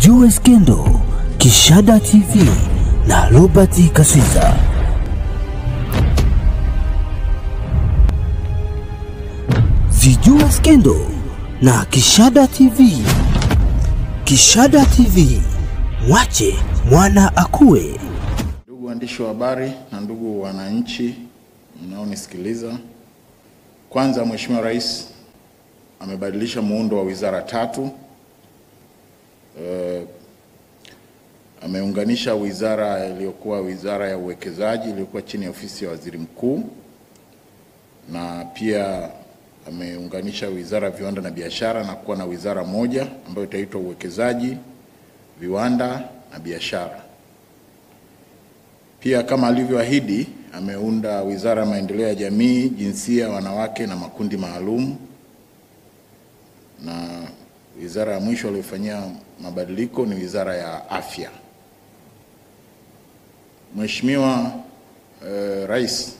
Zijue Skendo, Kishada TV na Robert Kaswiza. Zijue Skendo na Kishada TV. Kishada TV, mwache mwana akue. Ndugu waandishi wa habari na ndugu wananchi mnaonisikiliza, kwanza, Mheshimiwa Rais amebadilisha muundo wa wizara tatu. Eh, ameunganisha wizara iliyokuwa wizara ya uwekezaji iliyokuwa chini ya ofisi ya waziri mkuu, na pia ameunganisha wizara ya viwanda na biashara na kuwa na wizara moja ambayo itaitwa uwekezaji, viwanda na biashara. Pia kama alivyoahidi, ameunda wizara ya maendeleo ya jamii, jinsia, wanawake na makundi maalum, na wizara ya mwisho aliyofanyia mabadiliko ni wizara ya afya. Mheshimiwa eh, Rais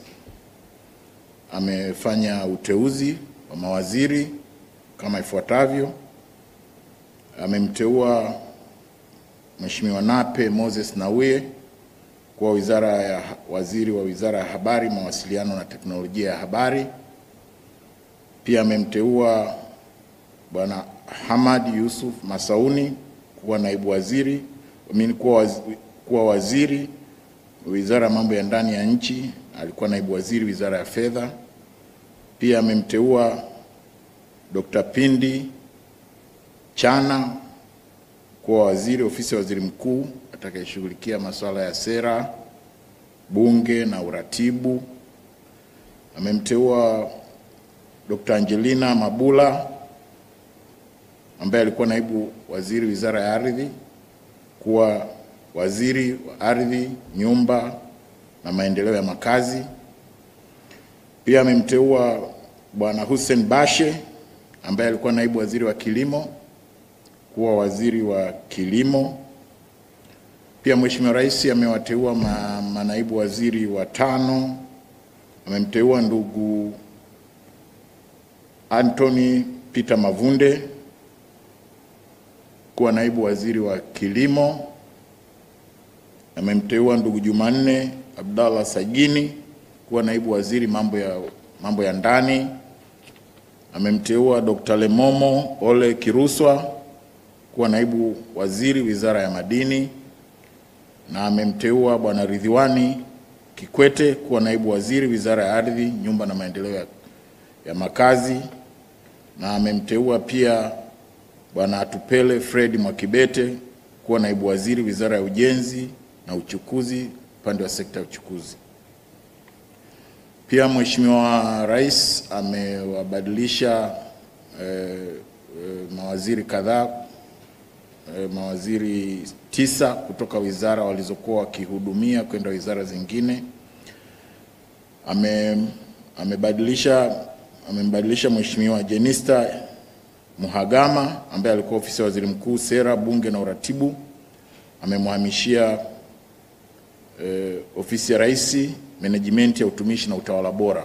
amefanya uteuzi wa mawaziri kama ifuatavyo. Amemteua Mheshimiwa Nape Moses Nnauye kuwa wizara ya waziri wa wizara ya habari, mawasiliano na teknolojia ya habari. Pia amemteua Bwana Hamad Yusuf Masauni kuwa naibu waziri amini kuwa waziri, kuwa waziri wizara ya mambo ya ndani ya nchi, alikuwa naibu waziri wizara ya fedha. Pia amemteua Dr. Pindi Chana kuwa waziri ofisi ya waziri mkuu atakayeshughulikia masuala ya sera, bunge na uratibu. Amemteua Dr. Angelina Mabula ambaye alikuwa naibu waziri wizara ya ardhi kuwa waziri wa ardhi, nyumba na maendeleo ya makazi. Pia amemteua Bwana Hussein Bashe ambaye alikuwa naibu waziri wa kilimo kuwa waziri wa kilimo. Pia Mheshimiwa Rais amewateua ma, manaibu waziri watano. Amemteua ndugu Anthony Peter Mavunde kuwa naibu waziri wa kilimo. Amemteua ndugu Jumanne Abdallah Sagini kuwa naibu waziri mambo ya, mambo ya ndani. Amemteua Dr. Lemomo Ole Kiruswa kuwa naibu waziri wizara ya madini, na amemteua bwana Ridhiwani Kikwete kuwa naibu waziri wizara ya ardhi, nyumba na maendeleo ya, ya makazi, na amemteua pia bwana Atupele Fred Mwakibete kuwa naibu waziri wizara ya ujenzi na uchukuzi, upande wa sekta ya uchukuzi. Pia Mheshimiwa Rais amewabadilisha eh, eh, mawaziri kadhaa eh, mawaziri tisa kutoka wizara walizokuwa wakihudumia kwenda wizara zingine. Ame, amebadilisha amembadilisha Mheshimiwa Jenista Muhagama ambaye alikuwa ofisi ya waziri mkuu sera, bunge na uratibu, amemhamishia eh, ofisi ya rais menejimenti ya utumishi na utawala bora.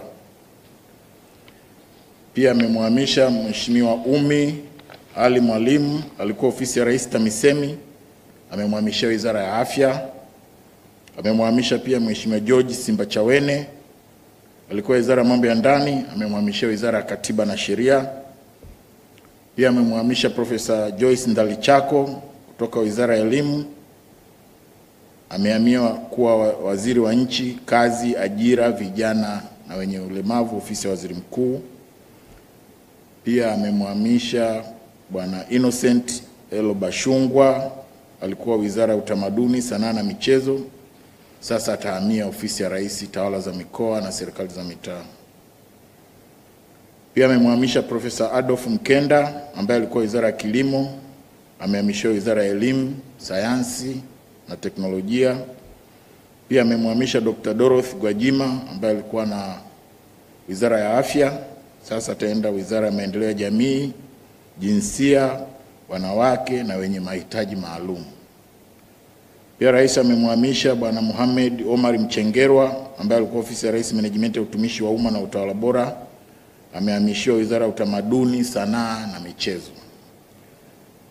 Pia amemhamisha Mheshimiwa Umi Ali Mwalimu alikuwa ofisi ya rais TAMISEMI, amemhamishia wizara ya afya. Amemhamisha pia Mheshimiwa George Simbachawene alikuwa wizara ya mambo ya ndani, amemhamishia wizara ya katiba na sheria. Pia amemhamisha Profesa Joyce Ndalichako kutoka wizara ya elimu, amehamia kuwa waziri wa nchi, kazi, ajira, vijana na wenye ulemavu, ofisi ya waziri mkuu. Pia amemhamisha bwana Innocent Elo Bashungwa alikuwa wizara ya utamaduni, sanaa na michezo, sasa atahamia ofisi ya rais, tawala za mikoa na serikali za mitaa. Pia amemhamisha Profesa Adolf Mkenda ambaye alikuwa wizara ya kilimo, amehamishiwa wizara ya elimu, sayansi na teknolojia. Pia amemhamisha Dr. Dorothy Gwajima ambaye alikuwa na wizara ya afya, sasa ataenda wizara ya maendeleo ya jamii, jinsia, wanawake na wenye mahitaji maalum. Pia rais amemhamisha bwana Mohamed Omar Mchengerwa ambaye alikuwa ofisi ya rais menejimenti ya utumishi wa umma na utawala bora amehamishiwa wizara ya utamaduni, sanaa na michezo.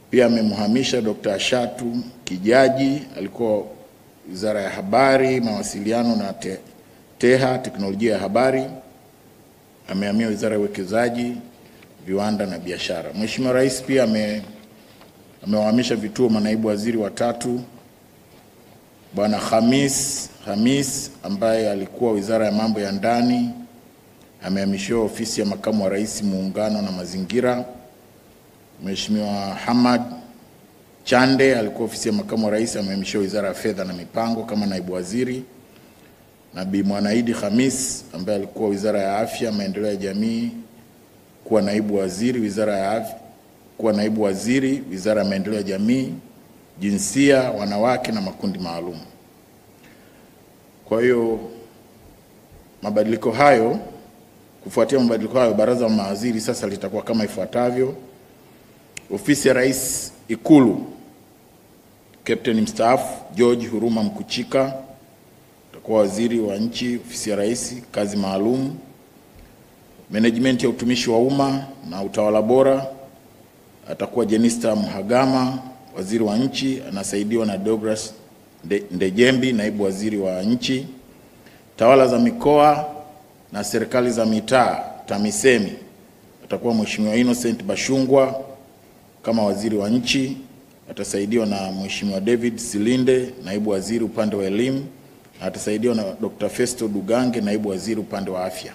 Pia amemhamisha Dr. Ashatu Kijaji, alikuwa Wizara ya Habari, Mawasiliano na te, TEHA, Teknolojia ya Habari, amehamia Wizara ya Uwekezaji, Viwanda na Biashara. Mheshimiwa Rais pia ame amewahamisha vituo manaibu waziri watatu, Bwana Hamis Hamis ambaye alikuwa Wizara ya Mambo ya Ndani amehamishiwa ofisi ya Makamu wa Rais Muungano na Mazingira. Mheshimiwa Hamad Chande alikuwa ofisi ya Makamu wa Rais amehamishiwa Wizara ya Fedha na Mipango kama naibu waziri, na Bi Mwanaidi Hamis ambaye alikuwa Wizara ya Afya, Maendeleo ya Jamii kuwa naibu waziri Wizara ya Afya, kuwa naibu waziri Wizara ya Maendeleo ya Jamii, Jinsia, Wanawake na Makundi Maalum. Kwa hiyo mabadiliko hayo, kufuatia mabadiliko hayo, baraza la mawaziri sasa litakuwa kama ifuatavyo: ofisi ya Rais Ikulu, Kapteni mstaafu George Huruma Mkuchika atakuwa waziri wa nchi, ofisi ya Rais, kazi maalum. Management ya utumishi wa umma na utawala bora atakuwa Jenista Mhagama, waziri wa nchi, anasaidiwa na Douglas Ndejembi, naibu waziri wa nchi. Tawala za mikoa na serikali za mitaa TAMISEMI atakuwa Mheshimiwa Innocent Bashungwa kama waziri wa nchi, atasaidiwa na Mheshimiwa David Silinde, naibu waziri upande wa elimu, na atasaidiwa na Dr. Festo Dugange, naibu waziri upande wa afya.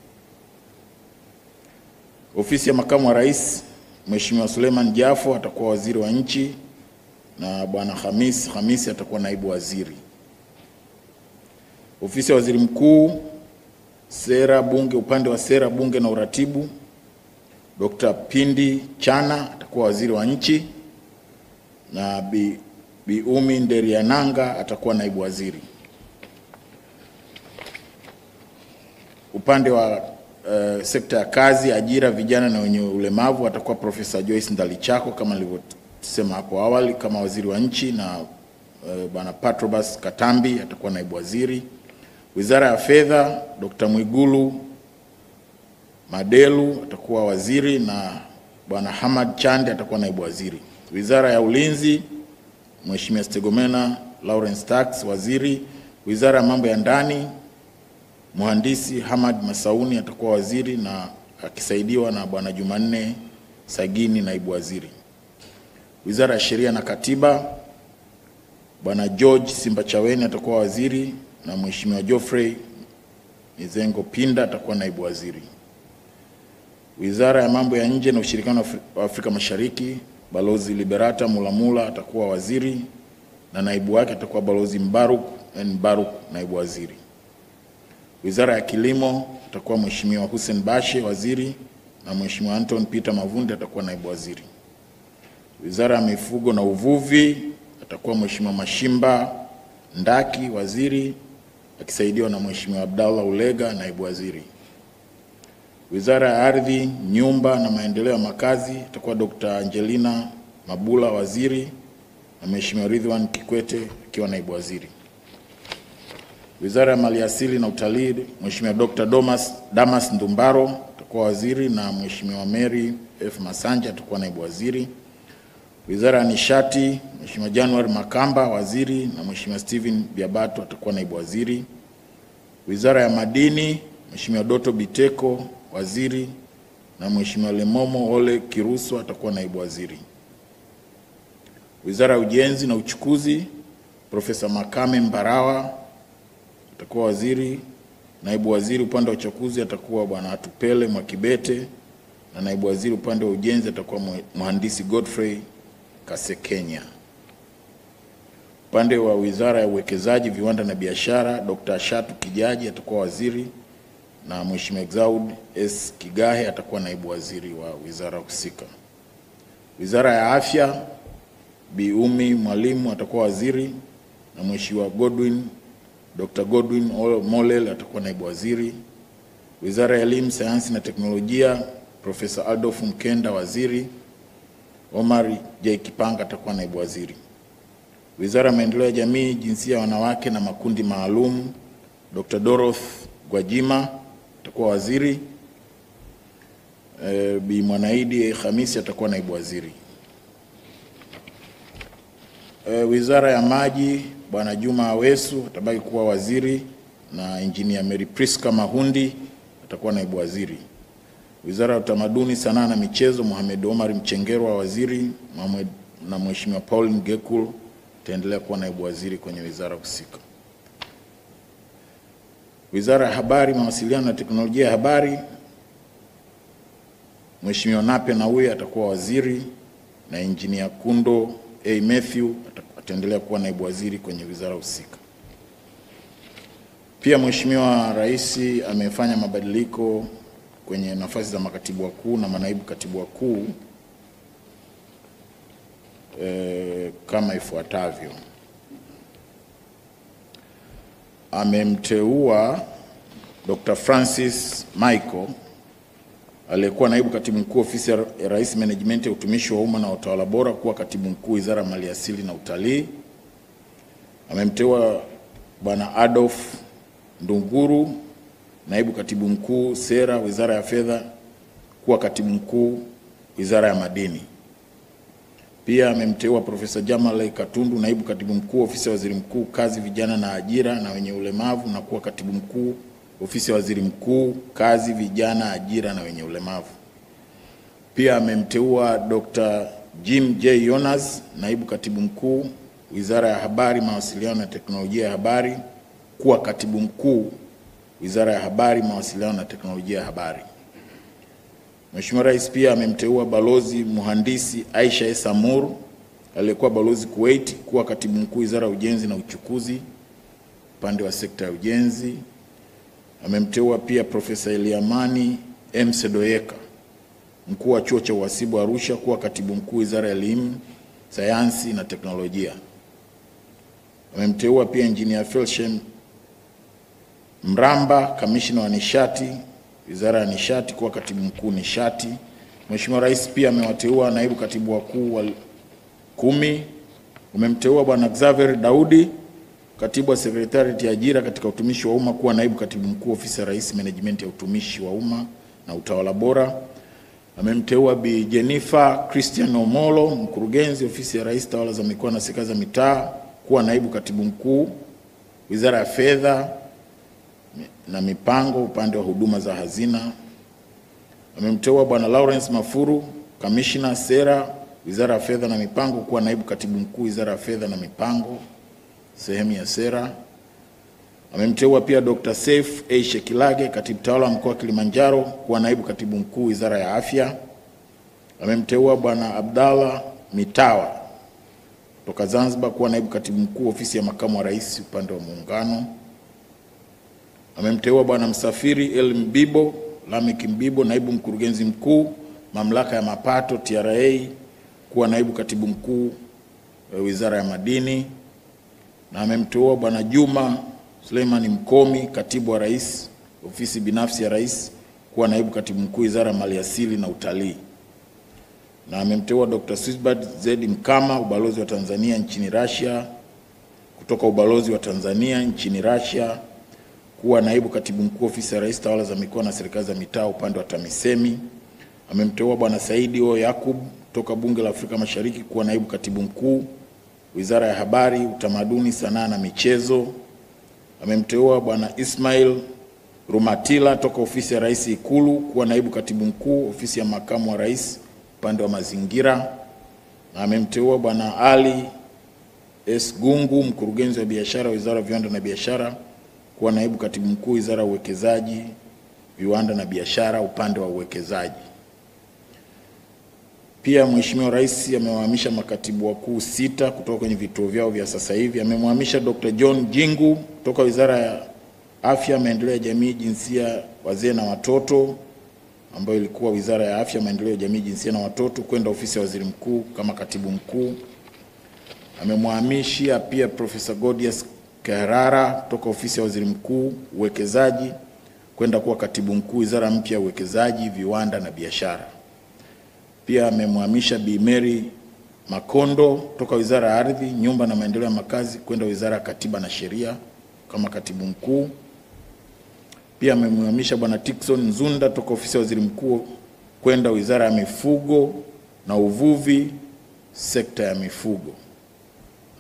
Ofisi ya makamu wa rais, Mheshimiwa Suleiman Jafo atakuwa waziri wa nchi na bwana Hamis Hamisi atakuwa naibu waziri. Ofisi ya waziri mkuu, sera bunge, upande wa sera bunge na uratibu, Dr. Pindi Chana atakuwa waziri wa nchi na Bi, Bi Umi Nderiananga atakuwa naibu waziri. Upande wa uh, sekta ya kazi, ajira, vijana na wenye ulemavu atakuwa Profesa Joyce Ndalichako kama nilivyosema hapo awali kama waziri wa nchi na uh, bwana Patrobas Katambi atakuwa naibu waziri. Wizara ya Fedha, Dr. Mwigulu Madelu atakuwa waziri na bwana Hamad Chande atakuwa naibu waziri. Wizara ya Ulinzi, Mheshimiwa Stegomena Lawrence Tax waziri. Wizara ya Mambo ya Ndani, Mhandisi Hamad Masauni atakuwa waziri na akisaidiwa na bwana Jumanne Sagini naibu waziri. Wizara ya Sheria na Katiba, bwana George Simbachaweni atakuwa waziri na Mheshimiwa Geoffrey Mizengo Pinda atakuwa naibu waziri. Wizara ya Mambo ya Nje na Ushirikiano wa Afrika Mashariki, Balozi Liberata Mulamula atakuwa waziri na naibu wake atakuwa Balozi Mbaruk N Mbaruk naibu waziri. Wizara ya Kilimo atakuwa Mheshimiwa Hussein Bashe waziri na Mheshimiwa Anton Peter Mavunde atakuwa naibu waziri. Wizara ya Mifugo na Uvuvi atakuwa Mheshimiwa Mashimba Ndaki waziri akisaidiwa na Mheshimiwa Abdallah Ulega naibu waziri. Wizara ya Ardhi, Nyumba na Maendeleo ya Makazi itakuwa Dr. Angelina Mabula waziri na Mheshimiwa Ridwan Kikwete akiwa naibu waziri. Wizara ya Maliasili na Utalii, Mheshimiwa Dr. Domas, Damas Ndumbaro atakuwa waziri na Mheshimiwa Mary F. Masanja atakuwa naibu waziri. Wizara ya Nishati, Mheshimiwa January Makamba waziri na Mheshimiwa Steven Biabato atakuwa naibu waziri. Wizara ya Madini, Mheshimiwa Doto Biteko waziri na Mheshimiwa Lemomo Ole Kiruswa atakuwa naibu waziri. Wizara ya Ujenzi na Uchukuzi, Profesa Makame Mbarawa atakuwa waziri. Naibu waziri upande wa uchukuzi atakuwa Bwana Atupele Mwakibete na naibu waziri upande wa ujenzi atakuwa Mhandisi Godfrey Kasekenya. Upande wa Wizara ya Uwekezaji, Viwanda na Biashara, Dr. Shatu Kijaji atakuwa waziri na Mheshimiwa Exaud S. Kigahe atakuwa naibu waziri wa wizara husika. Wizara ya Afya, Bi Umi Mwalimu atakuwa waziri na Mheshimiwa Godwin Dr. Godwin Mollel atakuwa naibu waziri. Wizara ya Elimu, Sayansi na Teknolojia, Profesa Adolf Mkenda waziri. Omar J. Kipanga atakuwa naibu waziri. Wizara ya Maendeleo ya Jamii, Jinsia ya Wanawake na Makundi Maalum, Dr. Doroth Gwajima atakuwa waziri. E, Bi Mwanaidi Hamisi atakuwa naibu waziri. E, Wizara ya Maji Bwana Juma Awesu atabaki kuwa waziri na Engineer Mary Priska Mahundi atakuwa naibu waziri. Wizara ya Utamaduni, Sanaa na Michezo Mohamed Omar Mchengerwa waziri Mohamed, na Mheshimiwa Paul Ngekul ataendelea kuwa naibu waziri kwenye wizara husika. Wizara ya Habari, Mawasiliano na Teknolojia ya Habari Mheshimiwa Nape Nnauye atakuwa waziri na Engineer Kundo A Mathew ataendelea kuwa naibu waziri kwenye wizara husika. Pia Mheshimiwa Rais amefanya mabadiliko kwenye nafasi za makatibu wakuu na manaibu katibu wakuu e, kama ifuatavyo. Amemteua Dr. Francis Michael aliyekuwa naibu katibu mkuu ofisi ya Rais Menejimenti ya utumishi wa umma na utawala bora kuwa katibu mkuu wizara ya maliasili na utalii. Amemteua bwana Adolf Ndunguru naibu katibu mkuu sera wizara ya fedha kuwa katibu mkuu wizara ya madini. Pia amemteua Profesa Jamal Katundu naibu katibu mkuu ofisi ya waziri mkuu kazi, vijana na ajira na wenye ulemavu na kuwa katibu mkuu ofisi ya waziri mkuu kazi, vijana, ajira na wenye ulemavu. Pia amemteua Dr. Jim J. Yonas naibu katibu mkuu wizara ya habari, mawasiliano na teknolojia ya habari kuwa katibu mkuu wizara ya habari, mawasiliano na teknolojia ya habari. Mheshimiwa Rais pia amemteua balozi mhandisi Aisha Esa Mur aliyekuwa balozi Kuwait kuwa katibu mkuu wizara ya ujenzi na uchukuzi upande wa sekta ya ujenzi. Amemteua pia Profesa Eliamani M. Sedoyeka mkuu wa chuo cha uhasibu Arusha kuwa katibu mkuu wizara ya elimu, sayansi na teknolojia. Amemteua pia Engineer Felshem Mramba kamishina wa nishati wizara ya nishati kuwa katibu mkuu nishati. Mheshimiwa Rais pia amewateua naibu katibu wakuu wa kumi. Umemteua Bwana Xavier Daudi katibu wa sekretarieti ya ajira katika utumishi wa umma kuwa naibu katibu mkuu ofisi ya Rais menejimenti ya utumishi wa umma na utawala bora. Amemteua Bi Jennifer Christian Omolo mkurugenzi ofisi ya Rais tawala za mikoa na serikali za mitaa kuwa naibu katibu mkuu wizara ya fedha na mipango upande wa huduma za hazina. Amemteua Bwana Lawrence Mafuru kamishna sera wizara ya fedha na mipango kuwa naibu katibu mkuu wizara ya fedha na mipango sehemu ya sera. Amemteua pia Dr. Saif A. Shekilage katibu tawala wa mkoa wa Kilimanjaro kuwa naibu katibu mkuu wizara ya afya. Amemteua Bwana Abdalla Mitawa kutoka Zanzibar kuwa naibu katibu mkuu ofisi ya makamu wa rais upande wa muungano. Amemteua Bwana Msafiri El Mbibo Lamek Mbibo naibu mkurugenzi mkuu mamlaka ya mapato TRA kuwa naibu katibu mkuu wizara ya madini, na amemteua Bwana Juma Suleimani Mkomi katibu wa rais ofisi binafsi ya rais kuwa naibu katibu mkuu wizara ya maliasili na utalii, na amemteua Dr. Swisbert Zedi Mkama ubalozi wa Tanzania nchini Russia kutoka ubalozi wa Tanzania nchini Russia kuwa naibu katibu mkuu ofisi ya rais tawala za mikoa na serikali za mitaa upande wa TAMISEMI. Amemteua bwana Saidi O Yakub toka bunge la Afrika Mashariki kuwa naibu katibu mkuu wizara ya habari, utamaduni, sanaa na michezo. Amemteua bwana Ismail Rumatila toka ofisi ya rais Ikulu kuwa naibu katibu mkuu ofisi ya makamu wa rais upande wa mazingira, na amemteua bwana Ali S Gungu mkurugenzi wa biashara wizara ya viwanda na biashara kuwa naibu katibu mkuu wizara ya uwekezaji, viwanda na biashara upande wa uwekezaji. Pia Mheshimiwa Rais amewahamisha makatibu wakuu sita kutoka kwenye vituo vyao vya sasa hivi. Amemhamisha Dr. John Jingu kutoka Wizara ya Afya, Maendeleo ya Jamii, Jinsia, Wazee na Watoto ambayo ilikuwa Wizara ya Afya, Maendeleo ya Jamii, Jinsia na Watoto kwenda ofisi ya Waziri Mkuu kama katibu mkuu. Amemhamishia pia Profesa Godius Karara kutoka ofisi ya Waziri Mkuu uwekezaji kwenda kuwa katibu mkuu Wizara mpya ya Uwekezaji, Viwanda na Biashara. Pia amemhamisha Bi Mary Makondo kutoka Wizara ya Ardhi, Nyumba na Maendeleo ya Makazi kwenda Wizara ya Katiba na Sheria kama katibu mkuu. Pia amemhamisha Bwana Tikson Nzunda toka ofisi ya Waziri Mkuu kwenda Wizara ya Mifugo na Uvuvi, sekta ya mifugo.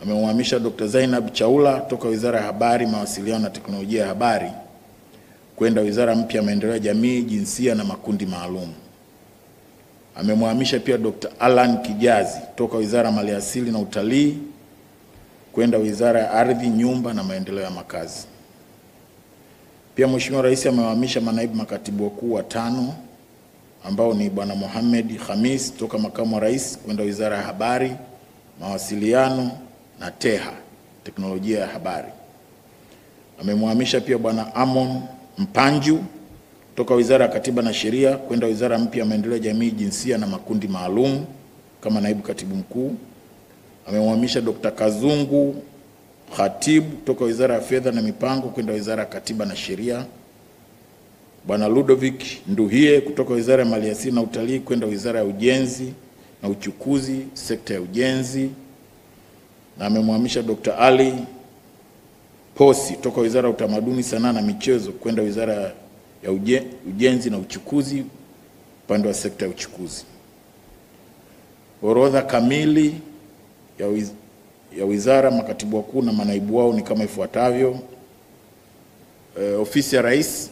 amemhamisha Dr. Zainab Chaula toka Wizara ya Habari, Mawasiliano na Teknolojia ya Habari kwenda Wizara mpya ya Maendeleo ya Jamii, Jinsia na Makundi Maalum. Amemhamisha pia Dr. Alan Kijazi toka Wizara ya Maliasili na Utalii kwenda Wizara ya Ardhi, Nyumba na Maendeleo ya Makazi. Pia Mheshimiwa Rais amewahamisha manaibu makatibu wakuu watano ambao ni Bwana Mohamed Khamis toka Makamu wa Rais kwenda Wizara ya Habari, Mawasiliano na TEHA, Teknolojia ya Habari. Amemhamisha pia Bwana Amon Mpanju toka Wizara ya Katiba na Sheria kwenda Wizara mpya ya Maendeleo ya Jamii, Jinsia na Makundi Maalum kama naibu katibu mkuu. Amemhamisha Dr. Kazungu Khatibu toka Wizara ya Fedha na Mipango kwenda Wizara ya Katiba na Sheria. Bwana Ludovic Nduhie kutoka Wizara ya Maliasili na Utalii kwenda Wizara ya Ujenzi na Uchukuzi, sekta ya ujenzi, na amemhamisha Dr. Ali Posi toka Wizara ya Utamaduni, Sanaa na Michezo kwenda Wizara ya uje, Ujenzi na Uchukuzi, upande wa sekta ya uchukuzi. Orodha kamili ya, wiz, ya wizara, makatibu wakuu na manaibu wao ni kama ifuatavyo. E, ofisi ya Rais,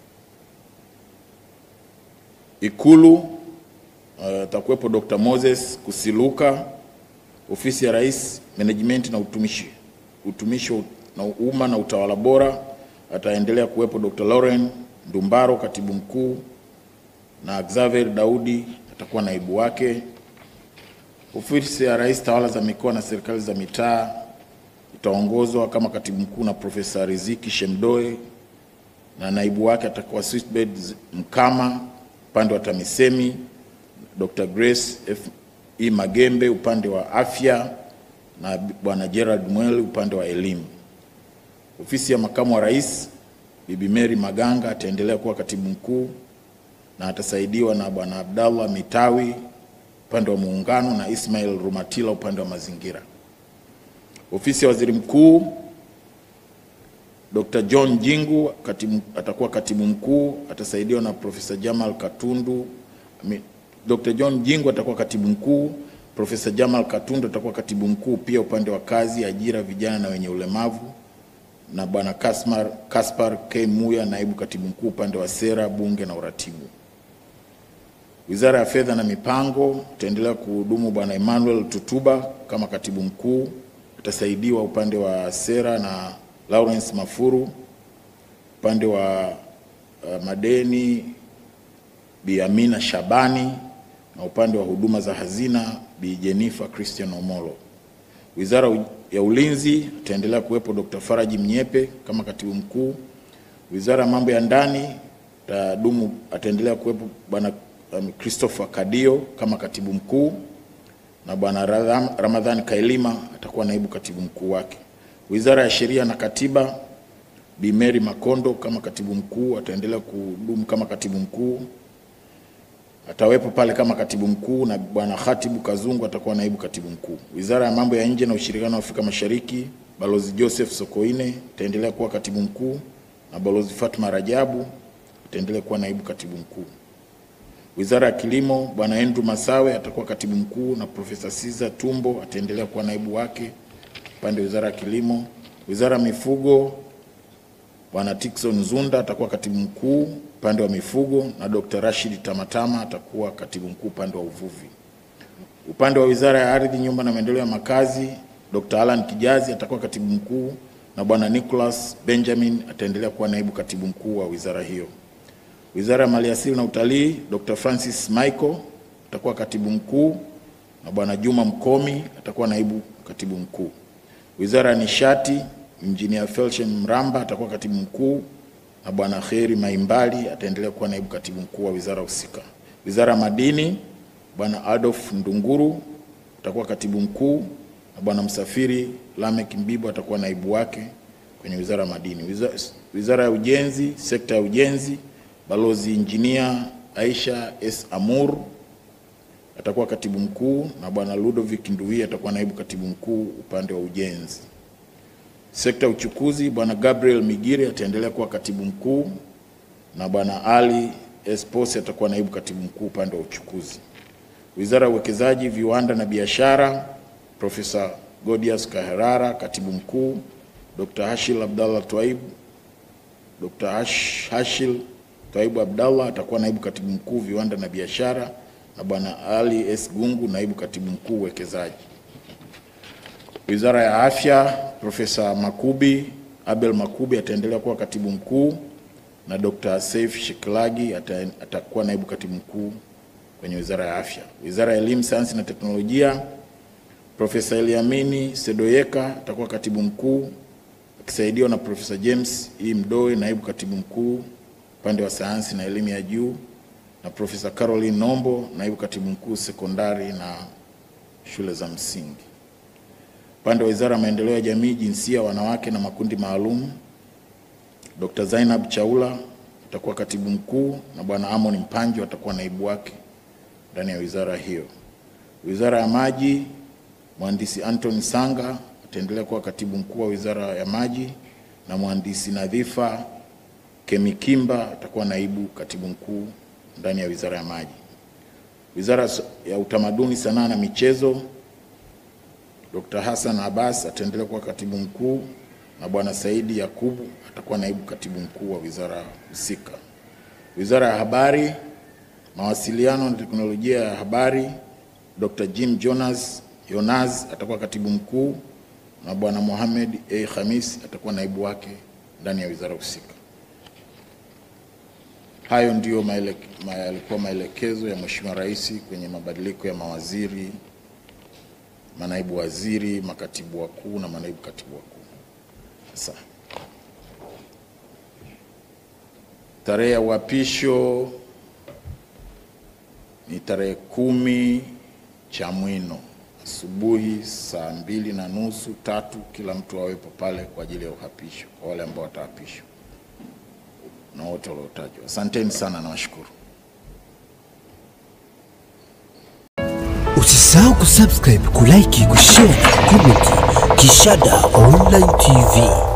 Ikulu atakuwepo uh, Dr. Moses Kusiluka. Ofisi ya Rais, Management na utumishi utumishi na umma na utawala bora, ataendelea kuwepo Dr. Lauren Ndumbaro, katibu mkuu, na Xavier Daudi atakuwa naibu wake. Ofisi ya Rais, tawala za mikoa na serikali za mitaa itaongozwa kama katibu mkuu na Profesa Riziki Shemdoe na naibu wake atakuwa Switbed Mkama upande wa TAMISEMI, Dr. Grace F. E. Magembe upande wa afya na Bwana Gerald Mweli upande wa elimu. Ofisi ya makamu wa rais, Bibi Mary Maganga ataendelea kuwa katibu mkuu na atasaidiwa na Bwana Abdallah Mitawi upande wa muungano na Ismail Rumatila upande wa mazingira. Ofisi ya waziri mkuu Dr. John Jingu katibu, atakuwa katibu mkuu, atasaidiwa na Profesa Jamal Katundu. Dr. John Jingu atakuwa katibu mkuu, Profesa Jamal Katundu atakuwa katibu mkuu pia upande wa kazi, ajira, vijana na wenye ulemavu, na Bwana Kaspar, Kaspar K. Muya naibu katibu mkuu upande wa sera, bunge na uratibu. Wizara ya Fedha na Mipango itaendelea kuhudumu Bwana Emmanuel Tutuba kama katibu mkuu, atasaidiwa upande wa sera na Lawrence Mafuru, upande wa uh, madeni Bi Amina Shabani na upande wa huduma za hazina Bi Jennifer Christian Omolo. Wizara ya Ulinzi itaendelea kuwepo Dr. Faraji Mnyepe kama katibu mkuu. Wizara ya Mambo ya Ndani tadumu ataendelea kuwepo Bwana um, Christopher Kadio kama katibu mkuu na Bwana Ramadhani Kailima atakuwa naibu katibu mkuu wake. Wizara ya Sheria na Katiba, Bi Mary Makondo kama katibu mkuu ataendelea kudumu kama katibu mkuu, atawepo pale kama katibu mkuu, na Bwana Khatibu Kazungu atakuwa naibu katibu mkuu. Wizara ya Mambo ya Nje na Ushirikiano wa Afrika Mashariki, Balozi Joseph Sokoine ataendelea kuwa katibu mkuu na Balozi Fatma Rajabu ataendelea kuwa naibu katibu mkuu. Wizara ya Kilimo, Bwana Andrew Masawe atakuwa katibu mkuu na Profesa Siza Tumbo ataendelea kuwa naibu wake upande wa Wizara ya Kilimo. Wizara ya Mifugo, Bwana Tikson Zunda atakuwa katibu mkuu upande wa mifugo na Dr. Rashid Tamatama atakuwa katibu mkuu upande wa uvuvi. Upande wa Wizara ya Ardhi, Nyumba na Maendeleo ya Makazi, Dr. Alan Kijazi atakuwa katibu mkuu na Bwana Nicholas Benjamin ataendelea kuwa naibu katibu mkuu wa wizara hiyo. Wizara ya Maliasili na Utalii, Dr. Francis Michael atakuwa katibu mkuu na Bwana Juma Mkomi atakuwa naibu katibu mkuu. Wizara ya Nishati, Injinia Felsen Mramba atakuwa katibu mkuu na Bwana Kheri Maimbali ataendelea kuwa naibu katibu mkuu wa wizara husika. Wizara ya Madini, Bwana Adolf Ndunguru atakuwa katibu mkuu na Bwana Msafiri Lamek Mbibo atakuwa naibu wake kwenye wizara ya madini. Wizara, wizara ya Ujenzi, sekta ya ujenzi, Balozi Injinia Aisha S. Amur atakuwa katibu mkuu na Bwana Ludovic Nduwi atakuwa naibu katibu mkuu upande wa ujenzi. Sekta ya uchukuzi, Bwana Gabriel Migire ataendelea kuwa katibu mkuu na Bwana Ali Esposi atakuwa naibu katibu mkuu upande wa uchukuzi. Wizara ya Uwekezaji, Viwanda na Biashara, Profesa Godius Kaherara, katibu mkuu, Dr. Hashil Abdallah Twaib, Dr. Hash, Hashil Twaibu Abdallah atakuwa naibu katibu mkuu viwanda na biashara, na bwana Ali S. Gungu, naibu katibu mkuu uwekezaji. Wizara ya Afya, Profesa Makubi Abel Makubi ataendelea kuwa katibu mkuu na Dr. Saif Shekilagi ata, atakuwa naibu katibu mkuu kwenye Wizara ya Afya. Wizara ya Elimu, Sayansi na Teknolojia, Profesa Eliamini Sedoyeka atakuwa katibu mkuu akisaidiwa na Profesa James E. Mdoe, naibu katibu mkuu upande wa sayansi na elimu ya juu, na Profesa Caroline Nombo, naibu katibu mkuu sekondari na shule za msingi. Upande wa Wizara ya Maendeleo ya Jamii, Jinsia, Wanawake na Makundi Maalum, Dr. Zainab Chaula atakuwa katibu mkuu na Bwana Amon Mpanjo atakuwa naibu wake ndani ya wizara hiyo. Wizara ya Maji, Mhandisi Anthony Sanga ataendelea kuwa katibu mkuu wa Wizara ya Maji na Mhandisi Nadhifa Kemikimba atakuwa naibu katibu mkuu ndani ya Wizara ya Maji. Wizara ya Utamaduni, Sanaa na Michezo, Dr. Hassan Abbas ataendelea kuwa katibu mkuu na Bwana Saidi Yakubu atakuwa naibu katibu mkuu wa wizara husika. Wizara ya Habari, Mawasiliano na Teknolojia ya Habari, Dr. Jim Jonas Yonas atakuwa katibu mkuu na Bwana Mohamed A. Khamis atakuwa naibu wake ndani ya wizara husika. Hayo ndiyo maeleke, ma, yalikuwa maelekezo ya Mheshimiwa Rais kwenye mabadiliko ya mawaziri, manaibu waziri, makatibu wakuu na manaibu katibu wakuu. Sasa tarehe ya uapisho ni tarehe kumi Chamwino asubuhi saa mbili na nusu tatu, kila mtu awepo pale kwa ajili ya uhapisho kwa wale ambao wataapishwa na wote waliotajwa. Asanteni sana na washukuru. Usisahau kusubscribe, kulike, kushare na kucomment Kishada Online TV.